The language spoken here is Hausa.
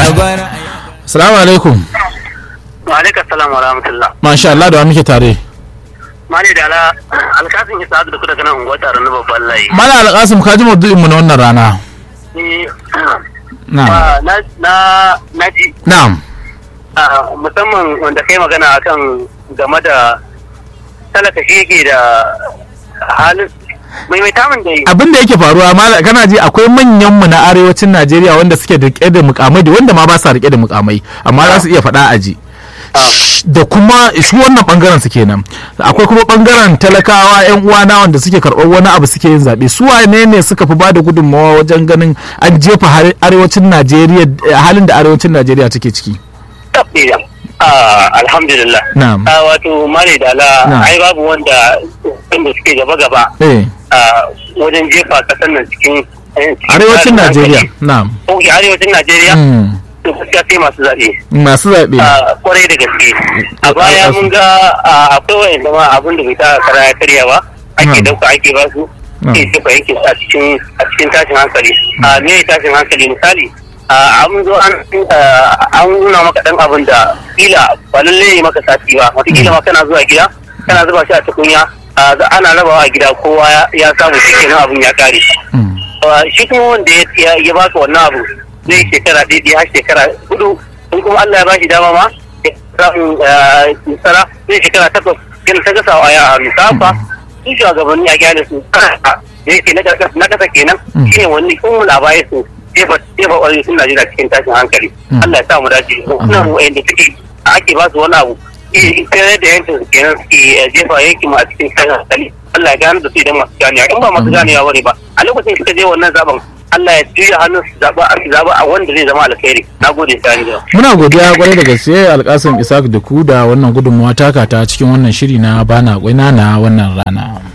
Assalamu alaikum. Wa alaikum salam wa rahmatullah. Masha Allah da wa muke tare. Mali da ala alkasin isa da kuka ganin unguwar taron na babban layi. Mala Alƙasim ka ji maudu'in mu na wannan rana. Ni Na'am. ah, na na na ji Na'am. ah, musamman wanda kai magana akan game da talaka shi yake da halin maimaita min da yi. Abin da yake faruwa mala kana ji akwai manyan mu na arewacin Najeriya wanda suke da rike da mukamai da wanda ma ba sa rike da mukamai amma za su iya faɗa a ji. da kuma shi wannan bangaren su kenan akwai kuma bangaren talakawa yan uwana wanda suke karɓar wani abu suke yin zaɓe su wane ne suka fi bada gudunmawa wajen ganin an jefa har- arewacin najeriya halin da arewacin najeriya take ciki Tabbida. Ah, alhamdulillah. Na'am. Ah, wato mali da ala Na'am. ai babu wanda wanda suke gaba gaba eh a wajen jefa kasar nan cikin eh, cikin arewacin tsarin najeriya hankali. na'am Ko arewacin Najeriya Mm. to gaskiya sai masu zaɓe. masu zaɓe a kwarai da gaske a baya mun ga a, akwai wayan zama abin da bai ta kara ya karya ba ake Hmm. dauka ake ba su Hmm. ke jefa yake a cikin a cikin tashin hankali a me tashin hankali misali a an zo an a, an nuna maka dan abin da kila ba lalle ne maka sati ba wataƙila ma kana zuwa gida kana zuba shi a tukunya a, za- ana rabawa a gida kowa ya- ya samu shi kenan abin ya kare Mm. Uh, shi kuma wanda ya- ya ya baka wannan abu zai yi shekara ɗaya har shekara hudu in kuma Allah ya bashi dama ma ya samu uh, tsara zai shekara takwas yana ta gasa wa a hannu ta haka su shugabanni a gyara su da yake na ƙasa na ƙasa kenan Mm. shi ne wani kun labarai su jefa jefa ƙwarai sun Najeriya cikin tashin hankali Mm. Allah ya sa mu dace suna mu wa'anda suke ake ba su wani abu kare da yankin su kenan suke eh, jefa yankin mu a cikin tashin hankali Allah ya gane da su idan masu ganewa in ba masu ganewa bane ba a lokacin suka je wannan zaben Allah ya juya hannun su zaba a zaba a wanda zai zama alkhairi na gode sani da muna godiya kwarai da gaske alkasim isaac da ku da wannan gudunmawa taka ta cikin wannan shiri na bana kwaina na wannan rana